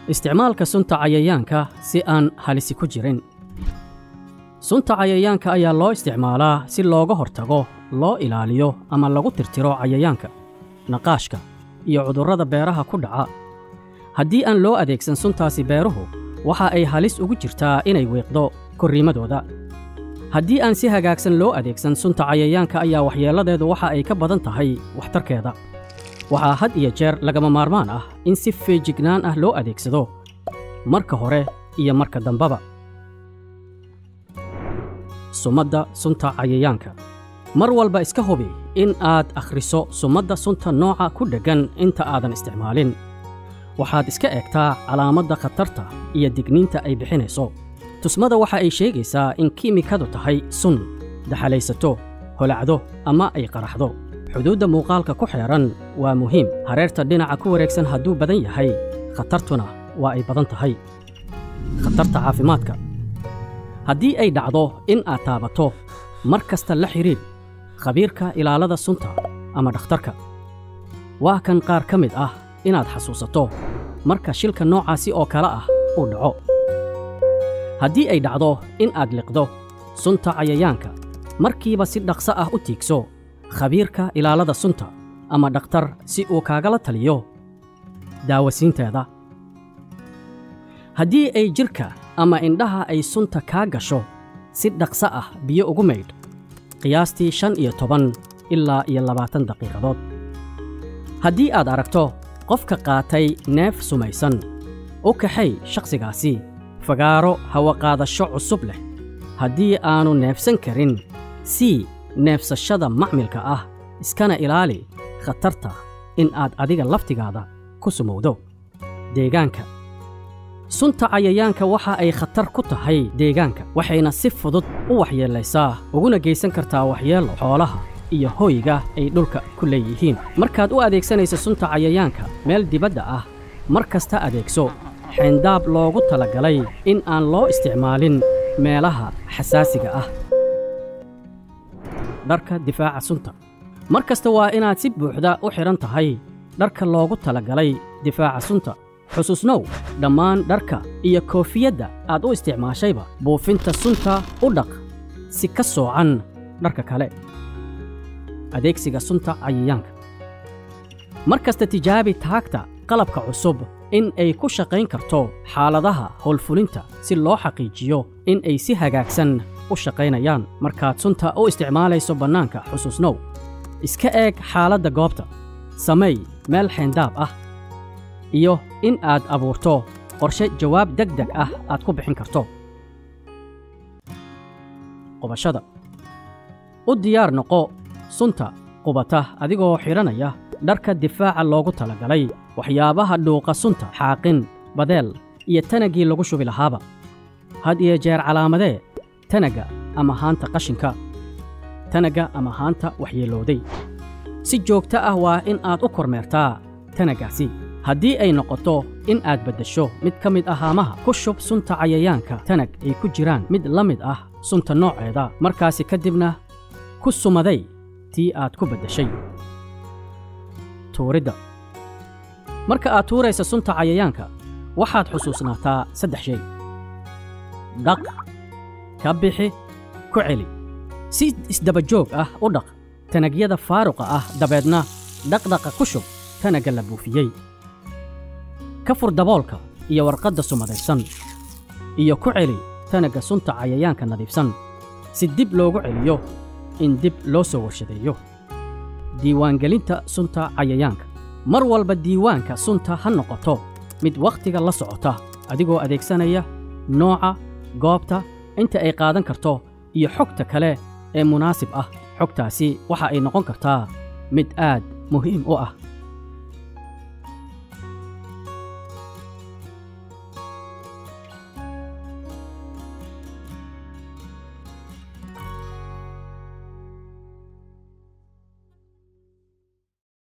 isticmaalka sunta cayayaanka si aan halisi ku jirin sunta cayayaanka ayaa loo isticmaalaa si looga hortago loo ilaaliyo ama lagu tirtiro cayayaanka naqaashka iyo cudurrada beeraha ku dhaca haddii aan loo adeegsan suntaasi beeruhu waxa ay halis ugu jirtaa inay wiiqdo korriimadooda haddii aan si hagaagsan loo adeegsan sunta cayayaanka ayaa waxyeelladeedu waxa ay ka badan tahay waxtarkeeda waxaa had iyo jeer lagama maarmaan ah in si feejignaan ah loo adeegsado marka hore iyo marka dambaba sumadda sunta cayayaanka mar walba iska hubi in aad akhriso sumadda sunta nooca ku dheggan inta aadan isticmaalin waxaad iska eegtaa calaamadda khatarta iyo digniinta ay bixinayso tusmada waxa ay sheegaysaa in kiimikadu tahay sun daxalaysato holacdo ama ay qaraxdo xuduudda muuqaalka ku xeedhan waa muhiim hareerta dhinaca ku wareegsan hadduu badan yahay khatartuna waa ay badan tahay khatarta caafimaadka haddii ay dhacdo in aad taabato mar kasta la xidhiidh khabiirka ilaalada sunta ama dhakhtarka waa kan qaar ka mid ah inaad xasuusato marka shilka noocaasi oo kale ah uu dhaco haddii ay dhacdo in aad liqdo sunta cayayaanka markiiba si dhaqso ah u tiigso khabiirka ilaalada sunta ama dhakhtar si uu kaagala taliyo daawasiinteeda haddii ay jidhka ama indhaha ay sunta kaa gasho si dhaqso ah biyo ugu maydh qiyaastii shan iyo toban ilaa iyo labaatan daqiiqadood haddii aad aragto qofka qaatay neef sumaysan u kaxay shakhsigaasi fagaaro hawaqaadasho cusub leh haddii aannu neefsan karin sii neefsashada macmilka ah iskana ilaali khatarta in aad adiga laftigaada ku sumowdo deegaanka sunta cayayaanka waxa ay khatar ku tahay deegaanka waxayna si fudud u waxyeellaysaa uguna geysan kartaa waxyeello xoolaha iyo hoyga ay dhulka ku leeyihiin markaad u adeegsanaysa sunta cayayaanka meel dibadda ah mar kasta adeegso xayndaab loogu talagalay in aan loo isticmaalin meelaha xasaasiga ah dharka difaaca sunta mar kasta waa inaad si buuxda u xidhan tahay dharka loogu talagalay difaaca sunta xusuusnow dhammaan dharka iyo koofiyadda aad u isticmaashayba buufinta sunta u dhaq si ka soocan dharka kale adeegsiga sunta cayayaanka mar kasta tijaabi taagta qalabka cusub in ay ku shaqayn karto xaaladaha howlfulinta si loo xaqiijiyo in ay si hagaagsan u shaqaynayaan markaad sunta u isticmaalayso bannaanka xusuusnow iska eeg xaaladda goobta samay meel xayndaab ah iyo in aad abuurto qorshe jawaab deg deg ah aad ku bixin karto qubashada u diyaar noqo sunta qubata adigoo xidhanaya dharka difaaca loogu talagalay waxyaabaha dhuuqa sunta xaaqin badeel iyo tanagii lagu shubi lahaaba had iyo jeer calaamadee tanagga ama haanta qashinka tanagga ama haanta waxyeelooday si joogto ah waa in aad u kormeertaa tanaggaasi haddii ay noqoto in aad beddesho mid ka mid ah haamaha ku shub sunta cayayaanka tanag ay ku jiraan mid la mid ah sunta nooceeda markaasi ka dibna ku sumaday tii aad ku beddeshay tuuridda marka aad tuuraysa sunta cayayaanka waxaad xusuusnaataa saddex shay dhaq ka bixi ku celi si isdabajoog ah u dhaq tanagyada faaruqa ah dabeedna dhaqdhaqa ku shub tanagga la buufiyey ka fur daboolka iyo warqadda sumadaysan iyo ku celi tanagga sunta cayayaanka nadiifsan si dib loogu celiyo in dib loo soo warshadeeyo diiwaangelinta sunta cayayaanka mar walba diiwaanka sunta ha noqoto mid wakhtiga la socota adigoo adeegsanaya nooca goobta inta ay qaadan karto iyo xogta kale ee munaasib ah xogtaasi waxa ay noqon kartaa mid aad muhiim u ah